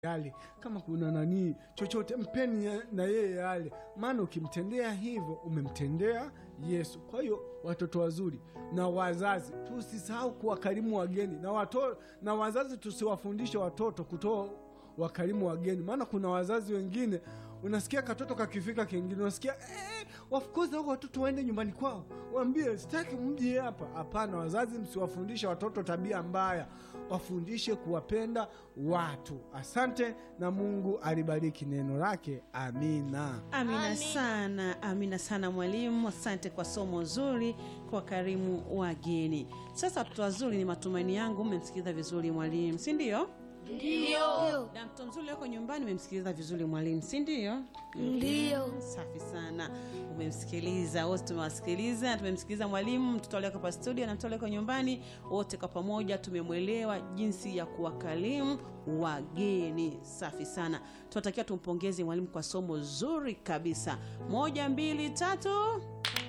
yale kama kuna nani chochote mpeni ya- na yeye yale, maana ukimtendea hivyo umemtendea Yesu. Kwa hiyo watoto wazuri na wazazi tusisahau kuwakarimu wageni na, wato, na wazazi tusiwafundishe watoto kutoa wakarimu wageni, maana kuna wazazi wengine unasikia katoto kakifika kingine unasikia eh, wafukuze hao watoto waende nyumbani kwao, waambie sitaki mje hapa. Hapana, wazazi msiwafundishe watoto tabia mbaya, wafundishe kuwapenda watu. Asante na Mungu alibariki neno lake. Amina. Amina Amina. sana, amina sana mwalimu, asante kwa somo zuri, kwa karimu wageni. Sasa watoto wazuri, ni matumaini yangu mmemsikiliza vizuri mwalimu, si ndio? Ndio. Na mtoto mzuri wako nyumbani umemsikiliza vizuri mwalimu, si ndio? Ndio. Safi sana, umemsikiliza wote, tumewasikiliza, tumemsikiliza mwalimu, mtoto alioko hapa studio na mtoto alioko nyumbani, wote kwa pamoja tumemwelewa jinsi ya kuwakarimu wageni. Safi sana, tunatakiwa tumpongeze mwalimu kwa somo zuri kabisa. Moja, mbili, tatu.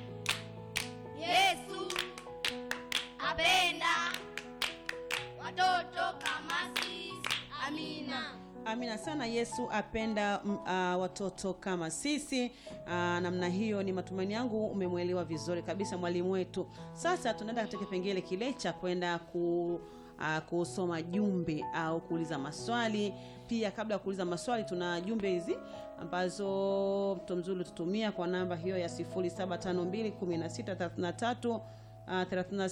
Yesu apenda watoto kama sisi. Amina. Amina sana. Yesu apenda mm, ah, watoto kama sisi. Ah, namna hiyo, ni matumaini yangu umemwelewa vizuri kabisa mwalimu wetu. Sasa tunaenda katika kipengele kile cha kwenda ku ah, kusoma jumbe au kuuliza maswali. Pia kabla ya kuuliza maswali, tuna jumbe hizi ambazo mtu mzuri tutumia kwa namba hiyo ya 07521633 Ah,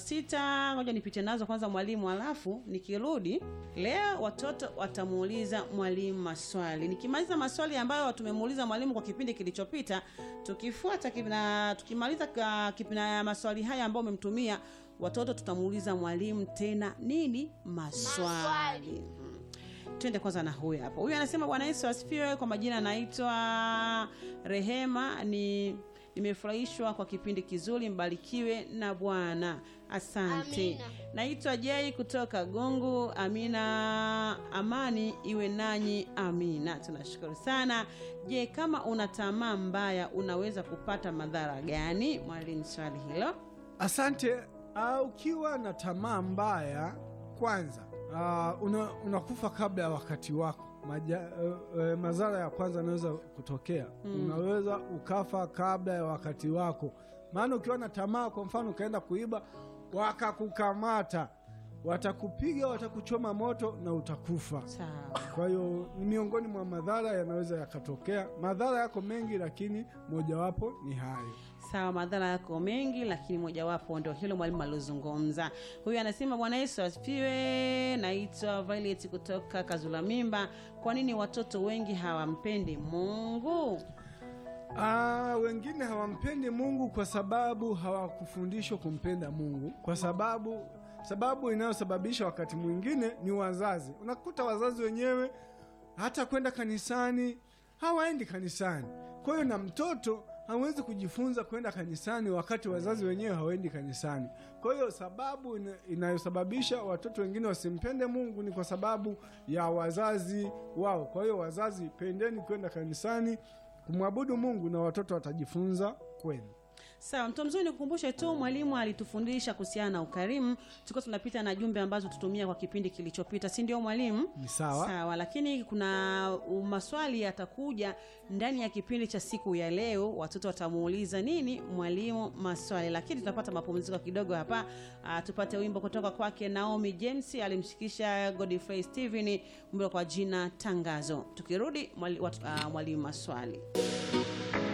36 ngoja nipite nazo kwanza mwalimu, alafu nikirudi leo watoto watamuuliza mwalimu maswali. Nikimaliza maswali ambayo tumemuuliza mwalimu kwa kipindi kilichopita, tukifuata kip- na tukimaliza ka- kip- na maswali haya ambayo umemtumia watoto, tutamuuliza mwalimu tena nini maswali, Maswali. Mhm. Twende kwanza na huyu hapa. Huyu anasema Bwana Yesu asifiwe. Kwa majina anaitwa Rehema. Ni nimefurahishwa kwa kipindi kizuri, mbarikiwe na Bwana. Asante. Amina. Naitwa Jei kutoka Gongo. Amina, amani iwe nanyi. Amina, tunashukuru sana. Je, kama una tamaa mbaya unaweza kupata madhara gani? Mwalimu, swali hilo. Asante. Uh, ukiwa na tamaa mbaya, kwanza uh, una, unakufa kabla ya wakati wako. Maja, uh, uh, madhara ya kwanza yanaweza kutokea Mm. unaweza ukafa kabla ya wakati wako. Maana ukiwa na tamaa, kwa mfano ukaenda kuiba wakakukamata, watakupiga, watakuchoma moto na utakufa. Sawa. Kwa hiyo ni miongoni mwa madhara yanaweza yakatokea. Madhara yako mengi, lakini mojawapo ni hayo. Sawa, madhara yako mengi, lakini mojawapo ndio hilo mwalimu aliozungumza. Huyu anasema Bwana Yesu asifiwe. Naitwa Violet kutoka Kazula Mimba. Kwa nini watoto wengi hawampendi Mungu? Ah, wengine hawampendi Mungu kwa sababu hawakufundishwa kumpenda Mungu, kwa sababu sababu inayosababisha wakati mwingine ni wazazi. Unakuta wazazi wenyewe hata kwenda kanisani hawaendi kanisani. Kwa hiyo na mtoto hawezi kujifunza kwenda kanisani wakati wazazi wenyewe hawaendi kanisani. Kwa hiyo sababu ina- inayosababisha watoto wengine wasimpende Mungu ni kwa sababu ya wazazi wao. Kwa hiyo wazazi, pendeni kwenda kanisani kumwabudu Mungu na watoto watajifunza kwenu. Sawa, mtu mzuri, nikukumbushe tu mwalimu alitufundisha kuhusiana na ukarimu. Tulikuwa tunapita na jumbe ambazo tutumia kwa kipindi kilichopita, si ndio mwalimu? Ni sawa. Sawa, lakini kuna uh, maswali yatakuja ndani ya kipindi cha siku ya leo. Watoto watamuuliza nini mwalimu maswali, lakini tunapata mapumziko kidogo hapa. Uh, tupate wimbo kutoka kwake Naomi James, alimshikisha Godfrey Steven, wimbo kwa jina Tangazo. Tukirudi mwali, watu- uh, mwalimu maswali